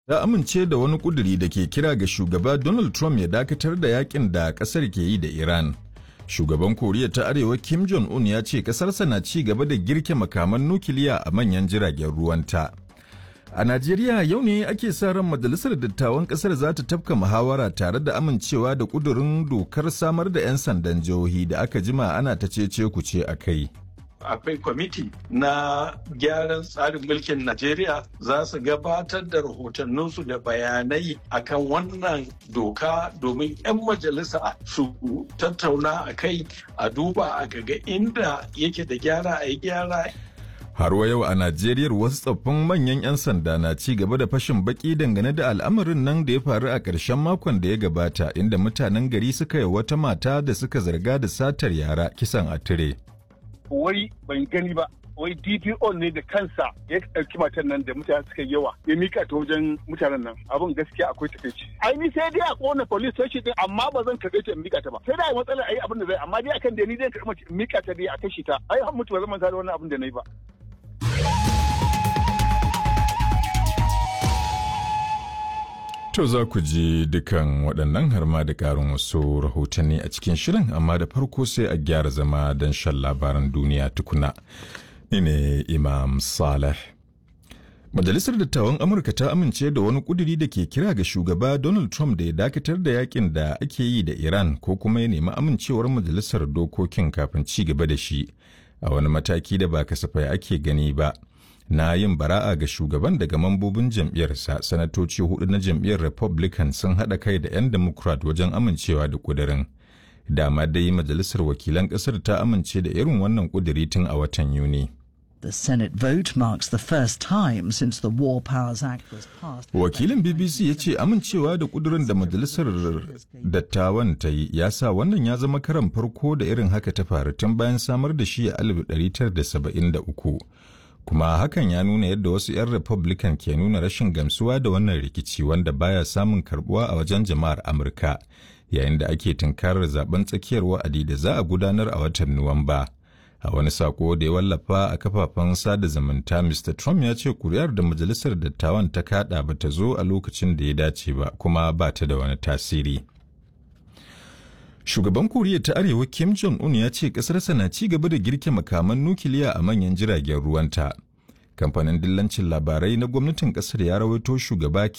ta amince da wani kuduri da ke kira ga shugaba Donald Trump ya dakatar da yakin da kasar ke yi da Iran. Shugaban Koriya ta Arewa Kim Jong-un ya ce kasarsa na ci gaba da girke makaman nukiliya a manyan jiragen ruwanta. A Najeriya yau ne ake sa ran majalisar dattawan kasar za ta tafka muhawara tare da amincewa da kudurin dokar samar da 'yan sandan jihohi da aka jima ana ta cece kuce a kai. akwai kwamiti na gyaran tsarin mulkin Najeriya za su gabatar da rahotanninsu da bayanai akan wannan doka domin 'yan majalisa su tattauna a kai a duba a ga inda yake da gyara a yi gyara Har wa yau a Najeriya wasu tsoffin manyan 'yan sanda na ci gaba da fashin baki dangane da al'amarin nan da ya faru a ƙarshen makon da ya gabata inda mutanen gari suka yi wata mata da suka zarga da satar yara kisan a tire. wai ban gani ba wai DPO ne da kansa ya ɗauki matan nan da mutane suka yawa ya mika ta wajen mutanen nan abin gaskiya akwai takaici ai ni sai dai a kona police station din amma ba zan karɓe ta in mika ta ba sai dai matsalar ai abin da zai amma dai akan da ni zan karɓi in mika ta dai a kashi ta ai har mutu ba zan manta da wannan abin da na yi ba To za ku ji dukan waɗannan har ma da ƙarin wasu rahotanni a cikin shirin amma da farko sai a gyara zama don shan labaran duniya tukuna. Ni ne Imam Saleh. Majalisar Dattawan Amurka ta amince da wani ƙuduri da ke kira ga shugaba Donald Trump da ya dakatar da yakin da ake yi da Iran ko kuma ya nemi amincewar majalisar dokokin kafin ci gaba da shi a wani mataki da ba kasafai ake gani ba. na yin bara'a ga shugaban daga mambobin jam'iyyarsa sanatoci hudu na jam'iyyar republican sun haɗa kai da 'yan democrat wajen amincewa da kudirin dama dai majalisar wakilan ƙasar ta amince da irin wannan kudiri tun a watan yuni The Senate vote marks the first time since the War Powers Act was passed. Wakilin BBC ya ce amincewa da kudurin da majalisar dattawan ta yi ya sa wannan ya zama karan farko da irin haka ta faru tun bayan samar da shi a 1973. kuma hakan ya nuna yadda wasu 'yan republican ke nuna rashin gamsuwa da wannan rikici wanda baya samun karbuwa a wajen jama'ar amurka yayin da ake tunkarar zaben tsakiyar wa'adi da za a gudanar a watan nuwamba a wani sako da ya wallafa a kafafen sada zumunta mr trump ya ce kuri'ar da majalisar dattawan ta kada ba ta zo a lokacin da ya dace ba kuma ba ta da wani tasiri Shugaban Koriya ta Arewa Kim Jong-un ya ce ƙasarsa na ci gaba da girke makaman nukiliya a manyan jiragen ruwanta. Kamfanin dillancin labarai na gwamnatin ƙasar ya rawaito shugaba